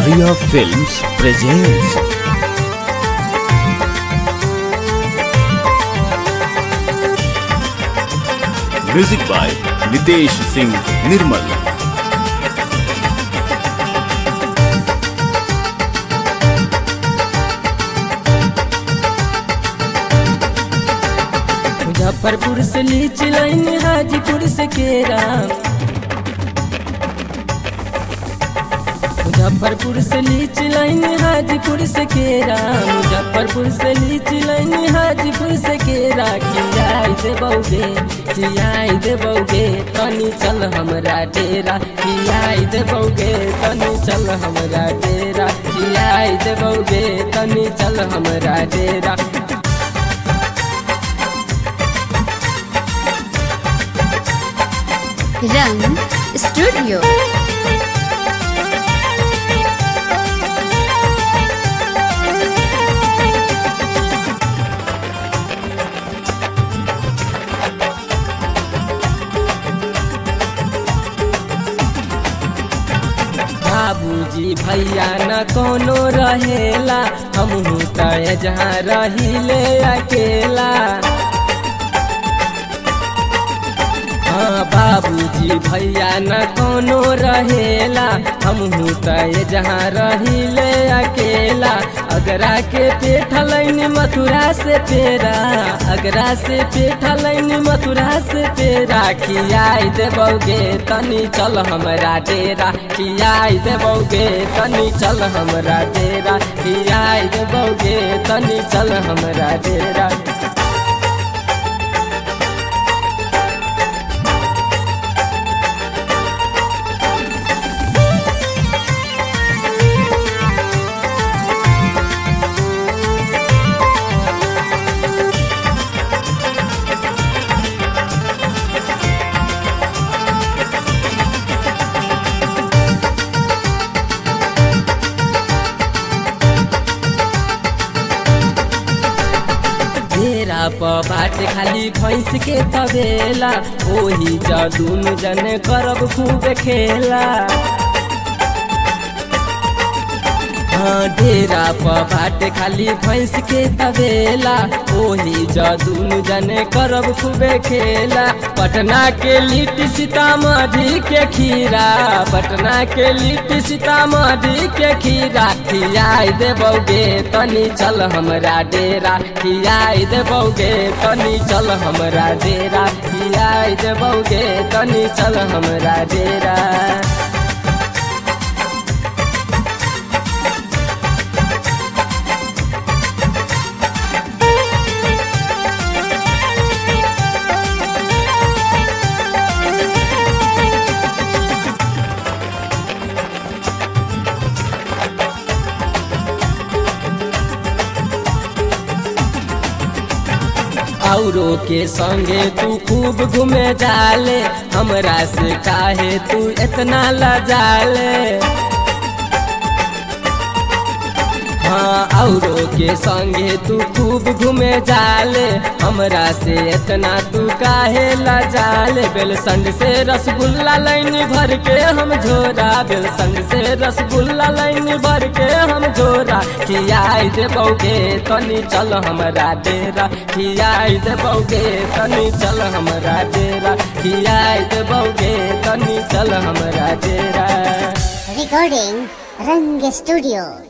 Bhaiya Films presents Music by Nitesh Singh Nirmal Muzaffarpur से लीची line Hajipur से केरा मुजफ्फरपुर से लीची लाइन हाजीपुर से केरा मुजफ्फरपुर से लीची लाइन हाजीपुर से केरा खियाई दे बौगे खियाई दे बौगे तनी चल हमरा डेरा खियाई दे बौगे तनी चल हमरा डेरा खियाई दे बौगे तनी चल हमरा डेरा रंग स्टूडियो बाबूजी भैया न कोनो रहेला हमहू त जहाँ रहिले अकेला हाँ बाबूजी भैया न कोनो रहेला हमहू त जहाँ रहिले अकेला अगरा के पेठ लैन मथुरा से पेरा अगरा से पेठ लैन मथुरा से पेरा खियाई देबौगे तनी चल हमरा डेरा खियाई देबौगे तनी चल हमरा डेरा खियाई देबौगे तनी चल हमरा डेरा डेरा प बाट खाली भैंस के तबेला ओही ज दुनु जने करब खूब खेला हाँ डेरा प बाट खाली भैंस के तबेला ओही ज दुनु जने करब खूबे खेला पटना के लिट्टी सीतामढ़ी के खीरा पटना के लिट्टी सीतामढ़ी के खीरा खियाई देबौगे तनी चल हमरा डेरा खियाई देबौगे तनी चल हमरा डेरा खियाई देबौगे तनी चल हमरा डेरा औरो के संगे तू खूब घूमे जाले हमरा से काहे तू इतना लजाले हाँ औरो के संगे तू खूब घूमे जाले हमरा से इतना तू काहे लजाले बेलसंड से रसगुल्ला लाइन भर के हम झोरा बेलसंड से रसगुल्ला लाइन भर के हम झोरा खियाई देबौगे तनी चल हमरा डेरा खियाई देबौगे तनी चल हमरा डेरा खियाई देबौगे तनी चल हमरा डेरा Recording Rang Studio.